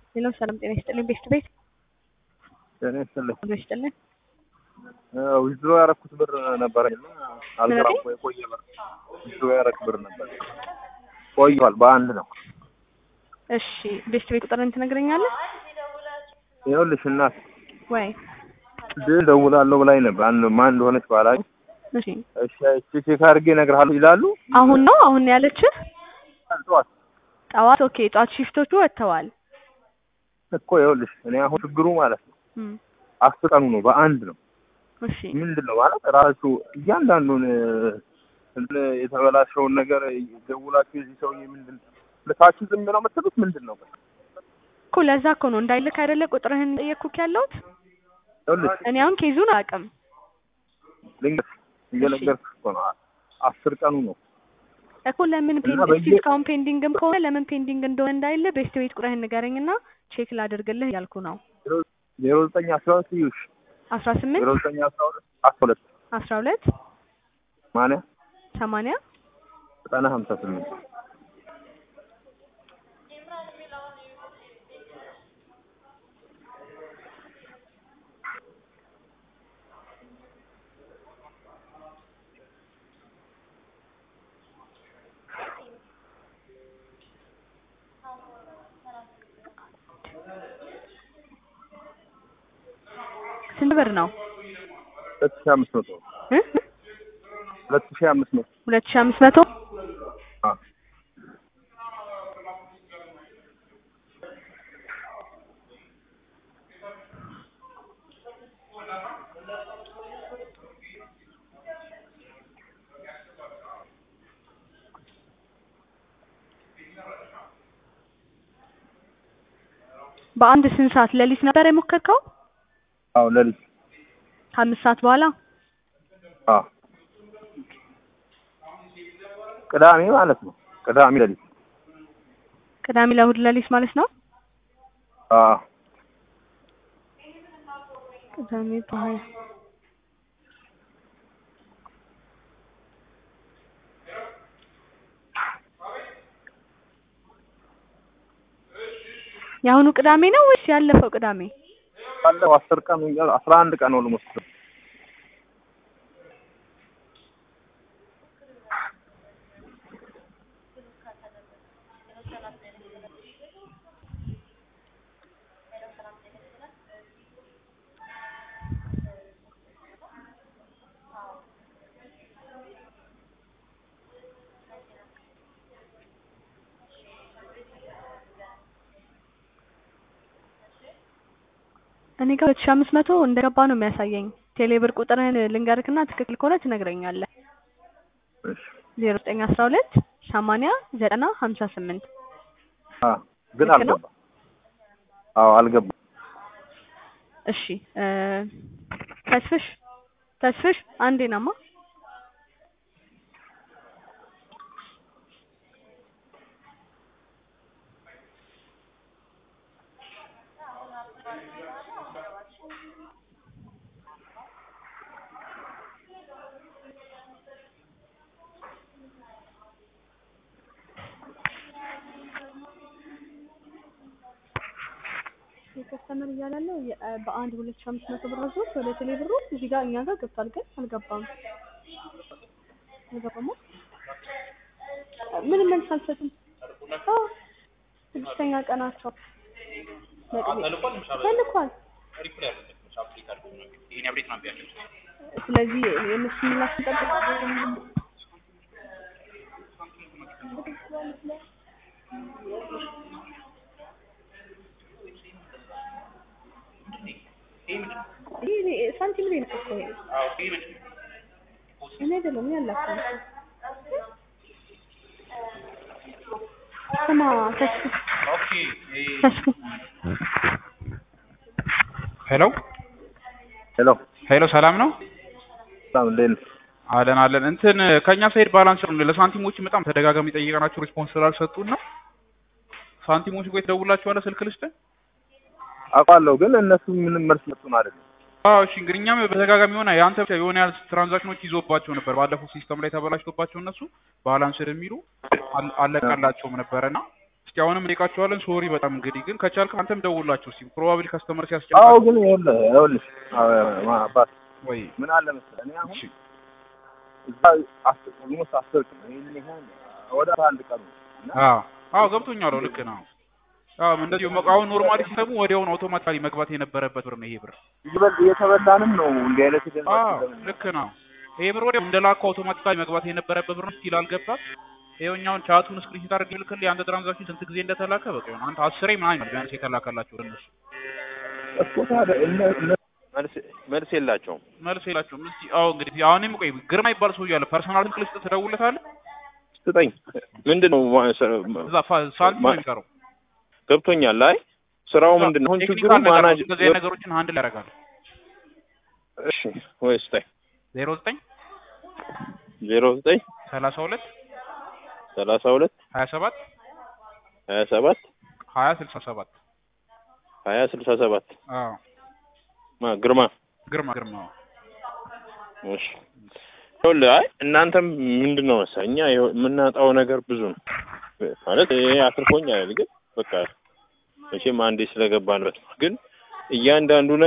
ሌላው ሰላም ጤና ይስጥልኝ። ቤስት ቤት ጤና ይስጥልኝ። ጤና ይስጥልኝ። ዊዝድሮ ያረኩት ብር ነበረኝ እና አልገራም እኮ የቆየ ብር ዊዝድሮ ያረክ ብር ነበር ቆይቷል። በአንድ ነው። እሺ ቤስት ቤት ቁጥርን ትነግረኛለህ ይኸውልሽ እናት ወይ? ድል ደውላለሁ ብላኝ ነበር። አንድ ማን እንደሆነች ባላኝ እሺ እሺ አይቼ ቼክ አድርጌ እነግርሃለሁ ይላሉ። አሁን ነው አሁን ነው ያለችህ? ጠዋት ጠዋት ኦኬ። ጠዋት ሽፍቶቹ ወጥተዋል። እኮ ይኸውልሽ እኔ አሁን ችግሩ ማለት ነው እም፣ አስር ቀኑ ነው በአንድ ነው። እሺ ምንድን ነው ማለት ራሱ እያንዳንዱን እንትን የተበላሸውን ነገር ደውላችሁ የዚህ ሰውዬ ምንድን ልካችሁ ዝም ነው የምትሉት ምንድን ነው? እኮ ለዛ እኮ ነው እንዳይልክ አይደለ ቁጥርህን ጠየቅኩክ ያለሁት። ይኸውልሽ እኔ አሁን ኬዙን አላውቅም። ልንገርሽ እየነገርኩሽ እኮ ነው አስር ቀኑ ነው። እኮ ለምን እና ፔንዲንግ በየ- እስካሁን ፔንዲንግም ከሆነ ለምን ፔንዲንግ እንደሆነ እንዳይለ ቤስት ቤት ቁጥርህን ንገረኝና ቼክ ላደርግልህ እያልኩ ነው። ዜሮ ዘጠኝ አስራ ሁለት ይዩሽ አስራ ስምንት ዜሮ ዘጠኝ አስራ ሁለት አስራ ሁለት አስራ ሁለት ማንያ ሰማንያ ዘጠና ሀምሳ ስምንት ስንት ብር ነው? ሁለት ሺህ አምስት መቶ እ? ሁለት ሺህ አምስት መቶ ሁለት ሺህ አምስት መቶ አ በአንድ ስንት ሰዓት ሌሊት ነበር የሞከርከው? አዎ ለሊት ከአምስት ሰዓት በኋላ አ ቅዳሜ ማለት ነው። ቅዳሜ ለሊት ቅዳሜ ለእሑድ ሌሊት ማለት ነው። አ ቅዳሜ በኋላ የአሁኑ ቅዳሜ ነው ወይስ ያለፈው ቅዳሜ? ባለው አስር ቀን አስራ አንድ ቀን ኦልሞስት እኔ ጋር ሁለት ሺህ አምስት መቶ እንደገባ ነው የሚያሳየኝ። ቴሌብር ቁጥርህን ልንገርክና ትክክል ከሆነ ትነግረኛለህ። እሺ ዜሮ ዘጠኝ አስራ ሁለት ሰማንያ ዘጠና ሀምሳ ስምንት አ ግን ልክ ነው? አልገባም። አዎ አልገባም። እሺ እ ተስፍሽ ተስፍሽ አንዴ ናማ የከስተመር እያላለው በአንድ ሁለት ሺህ አምስት መቶ ብር ወስዶት ወደ ቴሌ ብሩ እዚህ ጋር እኛ ጋር ገብቷል፣ ግን አልገባም። አልገባማ ምንም መልስ አልሰጡም። አዎ ስድስተኛ ቀናቸው ተልኳል። ስለዚህ የእነሱ ምላሽ እንጠብቃለን። ይሄ ሳንቲም ላይ ነው እኮ ይሄ። እኔ አይደለም እኔ አላውቅም። ስማ ተስፉ ተስፉ ሄሎ ሄሎ ሄሎ፣ ሰላም ነው ሰላም እንዴት ነህ? አለን አለን። እንትን ከኛ ሳይድ ባላንስ ነው ለሳንቲሞች በጣም ተደጋጋሚ ጠይቀናቸው ሪስፖንስ ስላልሰጡን ነው። ሳንቲሞች ጋር የተደውላችኋለሁ ስልክ ልስጥህ? አውቃለሁ ግን እነሱ ምንም መልስ ሰጡን አይደለም። አዎ እሺ። እንግዲህ እኛም በተደጋጋሚ የሆነ የአንተ ብቻ የሆነ ያህል ትራንዛክሽኖች ይዞባቸው ነበር ባለፈው ሲስተም ላይ ተበላሽቶባቸው እነሱ ባላንስድ የሚሉ አል- አለቀላቸውም ነበረና እስኪ አሁንም እንጠይቃቸዋለን። ሶሪ በጣም እንግዲህ ግን ከቻልክ አንተም ደውላቸው እስኪ ፕሮባብሊ ከስተመር አዎ ሲያስጨንቃቸው ግን ይኸውልህ ይኸውልሽ አዎ፣ ማ- አባት ወይ ምን አለ መሰለህ እኔ አሁን እሺ እዛ አስር ኦልሞስት አስር ቀን ይሄን ይሆን ወደ አንድ ቀን ነው እና አዎ አዎ ገብቶኛል። አዎ ልክ ነው። አዎ እንደዚሁ መ- አሁን ኖርማሊ ሲሰሙ ወዲያውኑ አውቶማቲካሊ መግባት የነበረበት ብር ነው ይሄ ብር። ይበል እየተበላንም ነው እንዲህ አይነት ገንዘብ አዎ ስለምን ልክ ነው። ይሄ ብር ወዲያው እንደላከው አውቶማቲካሊ መግባት የነበረበት ብር ነው። ስቲል አልገባም። ይኸውኛውን ቻቱን ስክሪንሾት አድርጌ ልክልህ የአንተ ትራንዛክሽን ስንት ጊዜ እንደተላከ በቃ ይሆን አንተ አስሬ ምናምን ይሆናል ቢያንስ የተላከላቸው ለእነሱ እኮ ታዲያ እነ- እነ- መልስ መልስ የላቸውም። መልስ የላቸውም። እስኪ አዎ እንግዲህ አሁንም ቆይ ግርማ ይባል ሰውዬ አለ ፐርሰናል ስልክ ልስጥ ትደውልለታለህ። ስጠኝ ምንድን ነው ማ- ሰ- እዛ ፋ- ሳንቲም ነው የሚቀረው። ገብቶኛል። አይ ስራው ምንድን ነው? አሁን ችግሩ ቴክኒካል ነገር ነው። ማናጅ እንደዚህ አይነት ነገሮችን አንድ ላይ ያደርጋል። እሺ ወይ ስጠኝ ዜሮ ዘጠኝ ዜሮ ዘጠኝ ሰላሳ ሁለት ሰላሳ ሁለት ሀያ ሰባት ሀያ ሰባት ሀያ ስልሳ ሰባት ሀያ ስልሳ ሰባት አዎ ማ ግርማ ግርማ ግርማ እሺ ይኸውልህ አይ እናንተም ምንድን ነው መሰለህ እኛ ይኸው የምናጣው ነገር ብዙ ነው ማለት ይሄ አትርፎኝ አይደል ግን በቃ መቼም አንዴ ስለገባንበት ነው ግን እያንዳንዱ